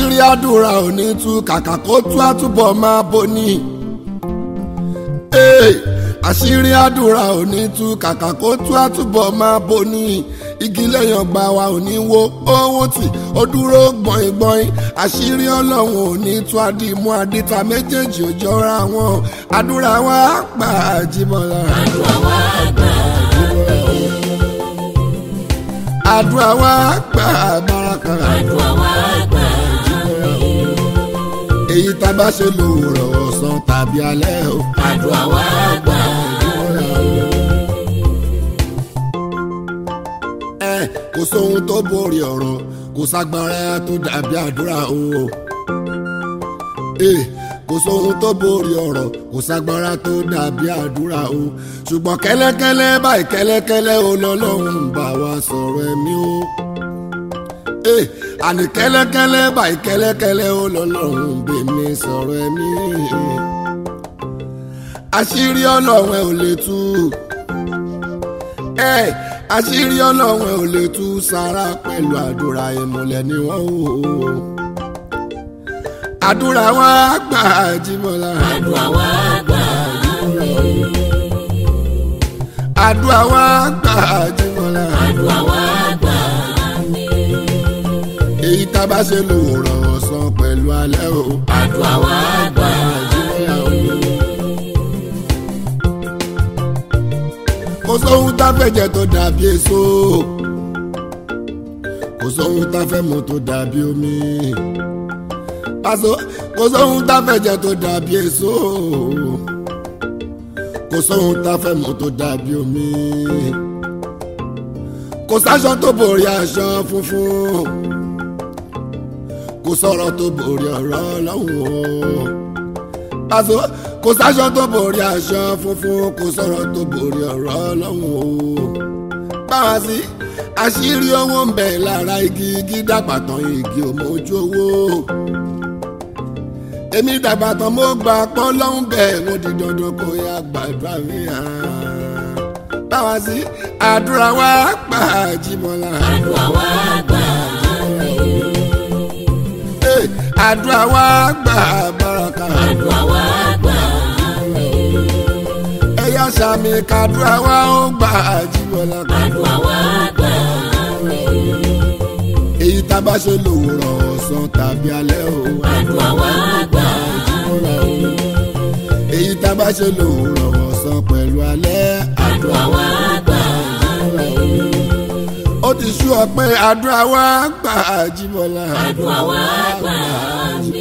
àṣírí àdúrà ò ní tú kàkà kó tú àtúbọ̀ máa bò ní. Ee, àṣírí àdúrà ò ní tú kàkà kó tú àtúbọ̀ máa bò ní. igi lẹ́yìn ọgbà wa ò ní wo owó tì ó dúró gbọ̀ngbọ̀n àṣírí ọlọ́run ò ní tú àdìmú àdìta méjèèjì ò jọra wọn àdúrà wa gbà Jíbọ́lá. àdúrà wa gbà àdúrà wa gbà Báràkà. àdúrà wa gbà èyí tá a bá ṣe lòwúrọ̀ ọ̀sán tàbí alẹ́ o. àdúrà wa gbà ẹ kò sóhun tó borí ọ̀rọ̀ kò ságbára tó dàbí àdúrà o. ẹ kò sóhun tó borí ọ̀rọ̀ kò ságbára tó dàbí àdúrà o. ṣùgbọ́n kẹ́lẹ́kẹ́lẹ́ báyìí kẹ́lẹ́kẹ́lẹ́ o lọ́lọ́run bá wa sọ̀rọ̀ ẹ̀mí o. ẹ àní kẹ́lẹ́kẹ́lẹ́ báyìí kẹ́lẹ́kẹ́lẹ́ o lọ́lọ́run bèmí sọ̀rọ̀ ẹ̀mí. àṣírí ọlọ́run ẹ ò lè tú ẹ àṣírí ọlọ́run ẹ ò lè tú sára pẹ̀lú àdúrà ìmùlẹ̀ ni wọ́n ò. àdúrà wa gbà Jíbọ́lá. àdúrà wa gbà àdúrà wa gbà Jíbọ́lá. àdúrà wa gbà èyí tá a bá ṣe lòwúrọ̀ ọ̀sán pẹ̀lú alẹ́ o. àdúrà wa gbà Jíbọ́lá o. kò sóhun tá a fẹ́ jẹ tó dàbí èso kò sóhun tá a fẹ́ mu tó dàbí omi pàṣẹ kò sóhun tá a fẹ́ jẹ tó dàbí èso kò sóhun tá a fẹ́ mu tó dàbí omi kò sáṣọ tó borí aṣọ funfun kò sọ̀rọ̀ tó borí ọ̀rọ̀ ọlọ́run o pàṣẹ kò sáṣọ tó borí aṣọ funfun kò sọ̀rọ̀ tó borí ọ̀rọ̀ ọlọ́run o. báwa sí àṣírí owó ń bẹ lára igi igi dàgbà tán igi ò mójú owó. èmi dàgbà tán mo gbà pọ́ lọ́hún bẹ́ẹ̀ mo di dandan kó yá gbàdúrà mi hàn. báwa sí àdúrà wa gbà Jíbọ́lá. àdúrà wa gbà Eh, àdúrà wa gbà Báràkà. àdúrà wa gbà ẹ̀yà sàmì kàdúrà wa ó gbà Jíbọ́lá. àdúrà wa gbà èyí tá a bá ṣe lòwúrọ̀ ọ̀sán tàbí alẹ́ o. àdúrà wa gbà èyí tá a bá ṣe lòwúrọ̀ ọ̀sán pẹ̀lú alẹ́. àdúrà wa gbà ó ti sú ọ pé àdúrà wa gbà Jíbọ́lá. àdúrà wa gbà.